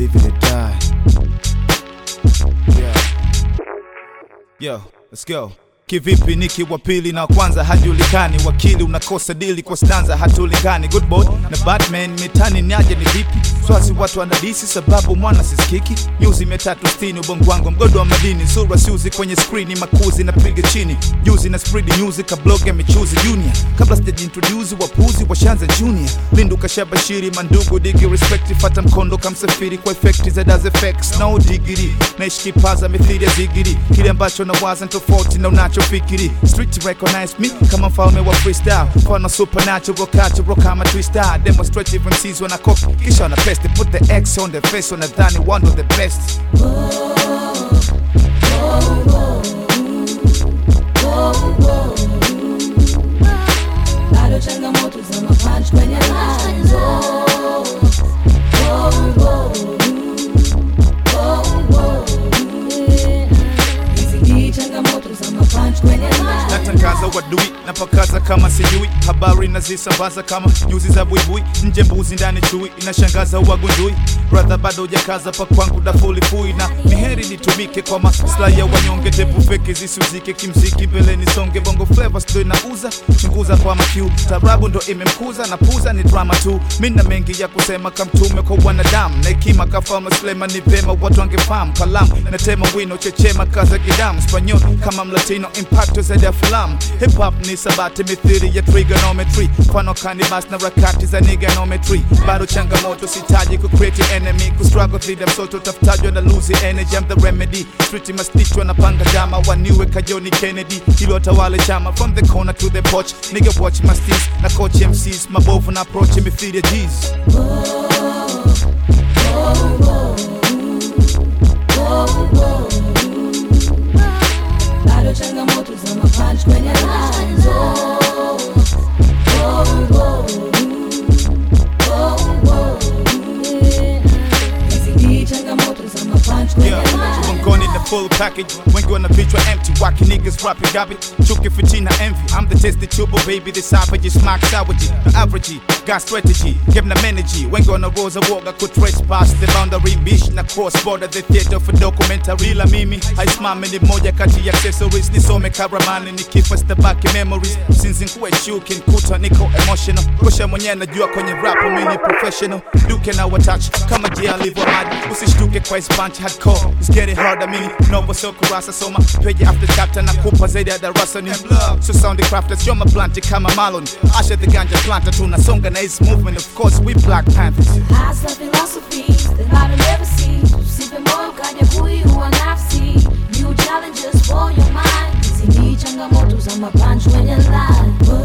live and die. Yeah. Yo, let's go. Kivipi niki wa pili na wa kwanza hajulikani, wakili unakosa dili kwa stanza hatulingani. Good boy na Batman mitani niaje ni vipi? Swasi watu wanadisi sababu mwana sisikiki. Nyuzi mia tatu sitini ubongo wangu mgodo wa madini, sura siuzi kwenye skrini, makuzi napiga chini, juzi na spread news kabloga michuzi junior, kabla sijajiintroduce wapuzi washanza junior. Lindu kashabashiri mandugu digi respect, fata mkondo kamsafiri kwa effect za does effects no digiri, naishi kipaza mithili ya zigiri, kile ambacho nawaza ni tofauti na unachofikiri. Street recognize me kama mfalme wa freestyle, mfano supernatural cultural kama twister, demonstrative MCs wana copy kisha wana paste, put the X on the face, wanadhani one of the best. bado changamoto za mapunch kwenye lines. Oh, oh, oh, oh, oh, yeah. Hizi ni changamoto za mapunch kwenye lines. natangaza wadui napakaza kama sijui habari nazisambaza kama nyuzi za buibui nje mbuzi ndani chui inashangaza uwagundui brother bado hujakaza pa kwangu dafulifui na miheri nitumike kwa maslahi ya wanyonge tepu feki zisiuzike kimziki mbele nisonge bongo flava sto inauza chunguza kwa makiu tarabu ndo imemkuza na puza ni drama tu mina mengi ya kusema kamtume kwa wanadamu na hekima kafalme Suleiman ni vema watu wangefahamu kalamu natema wino chechema kaza kidamu spanyol kama mlatino impacto zaidi ya filamu hip hop ni sabati mithili ya trigonometry mfano kanibas na rakati za niganometry bado changamoto sitaji ku create enemy ku struggle dhidi ya msoto tafutajwa na lose energy I'm the remedy street mastichwa na panga dama waniwe kajoni Kennedy ili watawale chama from the corner to the porch nigga watch my steez na coach MCs mabovu na approach mithili ya G's bado changamoto za mapunch kwenye lines. Oh, oh, oh, oh, oh, yeah. Hizi ni changamoto za mapunch kwenye Yeah, lines. mgongoni the full package wengi wana vichwa empty waki niggas rapping garbage chuki fitina envy I'm the tested tubo baby the savage smack savagery the average got strategy give them energy wengi wana roza woga ku trace past the boundary bish na cross border the theater for documentary la mimi haisimami ni moja kati ya accessories nisome karamani nikifa stabaki memories since nkuwe shuki nkuta niko emotional kusha mwenyewe najua kwenye rap mimi ni professional duke na watouch kama jia alivyo mad usishtuke kwa his punch hardcore it's getting harder mimi novo so kurasa soma page after chapter na kupa zaidi ya darasa ni so sound crafters you're my blunt kama Marlon Asha the ganja planter tunasonga na his movement of course we black panthers Hasa philosophies that I don't ever see. Usipe moyo kaja kuiua nafsi. New challenges for your mind. Hizi ni changamoto za mapunch kwenye line.